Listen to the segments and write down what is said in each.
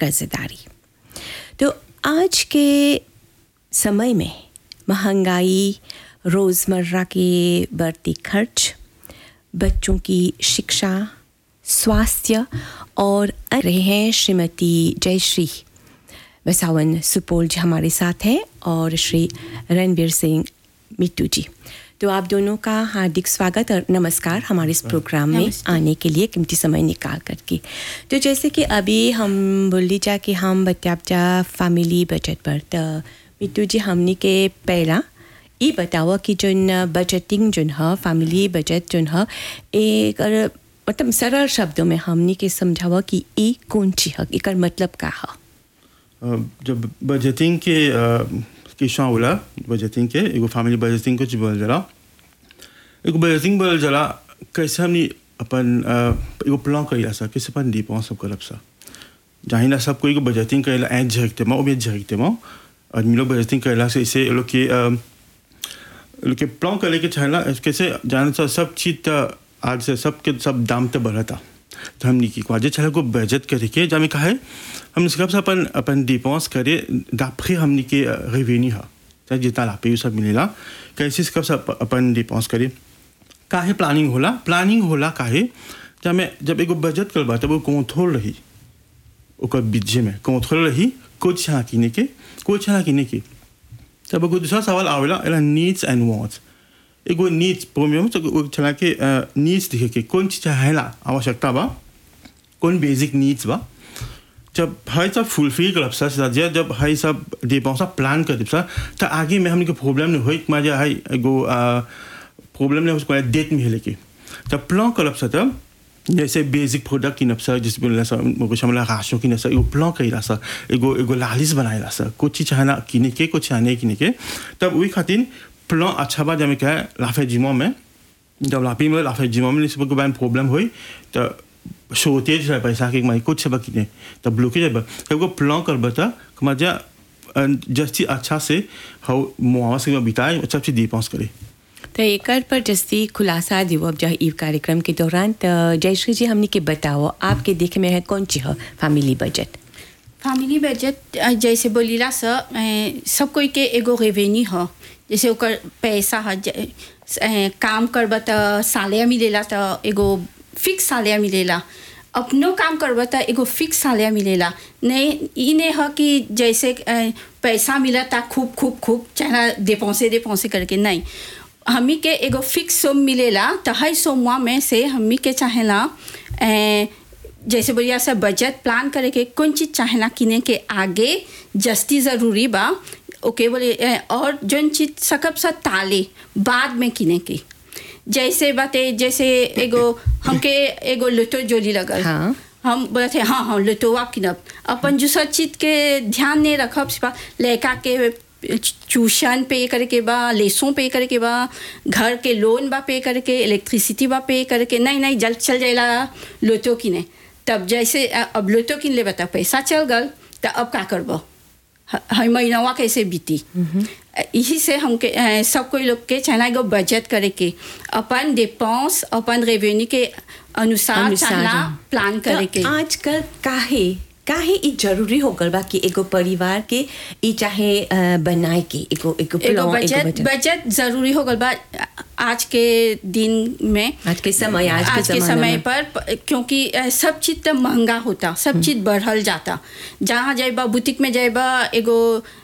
कर्जदारी तो आज के समय में महंगाई रोज़मर्रा के बढ़ती खर्च बच्चों की शिक्षा स्वास्थ्य और रहे हैं श्रीमती जयश्री वसावन सुपौल जी हमारे साथ हैं और श्री रणवीर सिंह मिट्टू जी तो आप दोनों का हार्दिक स्वागत और नमस्कार हमारे इस प्रोग्राम में आने के लिए कीमती समय निकाल करके तो जैसे कि अभी हम बोल लीजा कि हम बच्चा फैमिली बजट पर तो मिट्टू जी हमने के पहला ये बताओ कि जोन बजटिंग जोन है फैमिली बजट जोन है एक मतलब सरल शब्दों में हमने के समझावा कि ये कौन चीज है एक मतलब का है जब बजटिंग के किस्सा होला बजटिंग के एगो फैमिली बजटिंग कुछ बोल जला एगो बजटिंग बोल जला कैसे हमनी अपन एगो प्लान कइला सा कैसे अपन डिपेंस सब करब सा जाहिना सब कोई को बजटिंग कइला एज झकते मा ओबे झकते मा आदमी लोग बजटिंग कइला से इसे लोग के लोग के प्लान करे के चाहला कैसे जान सा सब चीज आज से सब के सब दाम तो बढ़ता तो हमने की क्वाजे चला को बजट करके जामे कहा है हम सब से अपन अपन डिपेंस करे d'après हमने के रेवेन्यू है चाहे जितना लाभ पे सब मिलेला कैसे कब सब अपन डिपेंस करे काहे प्लानिंग होला प्लानिंग होला काहे जब मैं जब एगो बजट करबा तब वो कंट्रोल रही ओकर बीजे में कंट्रोल रही कुछ छा किने के कुछ छा किने के तब एगो दूसरा सवाल आवेला एला नीड्स एंड वांट्स एगो नीड्स प्रोमियम तो चला के नीड्स दिखे के कौन चीज है आवश्यकता बा कौन बेसिक नीड्स बा जब है सब फुलफिल कर सा जब है सब दे पाऊँ सब प्लान कर सा तो आगे में हमने प्रॉब्लम नहीं हुई मजा है एगो प्रॉब्लम नहीं उसको डेट में लेके जब प्लान कर सा तब जैसे बेसिक प्रोडक्ट की नफसा जिस बोला सा कुछ हमला राशों की नफसा एगो प्लान कई सा एगो एगो लालिस बनाए सा कुछ चीज चाहना किने के कुछ चाहने किने के तब वही खातिर प्लान अच्छा बा जब क्या लाफे जिमो में जब लाफी में लाफे जिमो में सब को प्रॉब्लम हुई तो शोतेज है पैसा के माई कुछ सब किने तब ब्लॉकेज है तब को प्लान कर बता मजा जस्ती अच्छा से हाउ मुआवजे में बिताए सब चीज दी पास करे तो एक पर जस्ती खुलासा दियो अब जहाँ ई कार्यक्रम के दौरान तो जयश्री जी हमने के बताओ आपके देखे में है कौन चीज है फैमिली बजट फैमिली बजट जैसे बोलीला सा सब कोई के एगो रेवेन्यू हो जैसे ओकर पैसा है काम करब तो सालिया मिलेला तो एगो फिक्स सालिया मिलेला अपनो काम करब तो एगो फिक्स सालिया मिलेला नहीं ई नहीं है कि जैसे पैसा मिला था खूब खूब खूब चाहे दे पौसे दे पौसे करके नहीं हमी के एगो फिक्स सोम मिलेला तो हर सोमवा में से हमी के चाहेला जैसे बोलिए सब बजट प्लान करे के कौन चीज़ चाहेला किने के आगे जस्ती ज़रूरी बा ओके बोले और जौन चीज सकब सा ताले बाद में किने के जैसे बाते जैसे एगो हमके एगो लुटो जोली लगल हाँ। हम बोले थे हाँ हाँ लुटोवा किनब अपन जो सब चीज के ध्यान नहीं रखब सिपा लड़का के ट्यूशन पे करे के बा लेसों पे करे के बा घर के लोन बा पे करे के इलेक्ट्रिसिटी बा पे करे के नहीं नहीं जल्द चल जाएला लोटो किने तब जैसे अब लोटो किन ले बता पैसा चल गल तो अब का करबो हर महीनवा कैसे बीती यही से हमके सब कोई लोग के चाहना एगो बजट करे के अपन डिपेंस अपन रेवेन्यू के अनुसार चाहना प्लान करे के आजकल काहे काहे ई जरूरी हो गल बा कि एगो परिवार के ई चाहे बनाए के एगो एगो एगो बजट बजट जरूरी हो गल बा आज के दिन में आज के समय आज, आज के समय पर क्योंकि सब चीज तो महंगा होता सब चीज बढ़ल जाता जहाँ जाएबा बुटीक में जाएबा एगो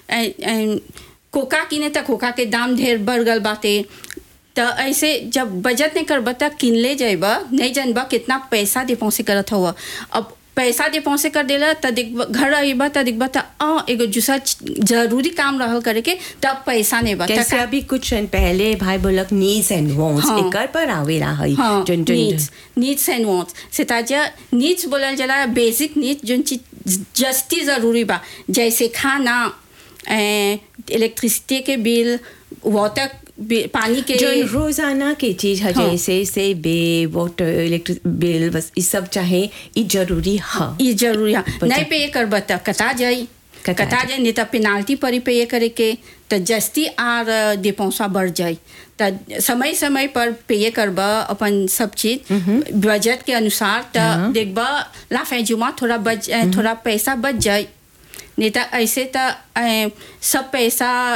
कोका किने तक कोका के दाम ढेर बढ़ गल बाते तो ऐसे जब बजट नहीं करबा तक किन ले जाएबा नहीं जानबा कितना पैसा दे पहुँचे करत हुआ अब पैसा दे पहुँचे कर देला त घर अबा त दिखबा त अ एगो दूसरा जरूरी काम रहल करे के तब पैसा नहीं बता जैसे अभी कुछ पहले भाई बोलक नीड्स एंड वांट्स हाँ। एकर पर आवेला है हाँ, जोन जोन नीड्स नीड्स एंड वांट्स से ताजा नीड्स बोलल जला बेसिक नीड्स जोन चीज जस्ती जरूरी बा जैसे खाना इलेक्ट्रिसिटी के बिल वाटर पानी के जो रोजाना की चीज है हाँ। जैसे से बे वाटर इलेक्ट्रिक बिल बस ये सब चाहे ये जरूरी है ये जरूरी है बचा- नहीं पे कर बता कटा जाई कटा कटा जाए नहीं तो पेनाल्टी परी पे ये करे के तो जस्ती आर दे पैसा बढ़ जाए तो समय समय पर पे करब अपन सब चीज बजट के अनुसार तो हाँ। देखब लाफे जुमा थोड़ा बच थोड़ा पैसा बच जाए नहीं तो ऐसे तो अ, सब पैसा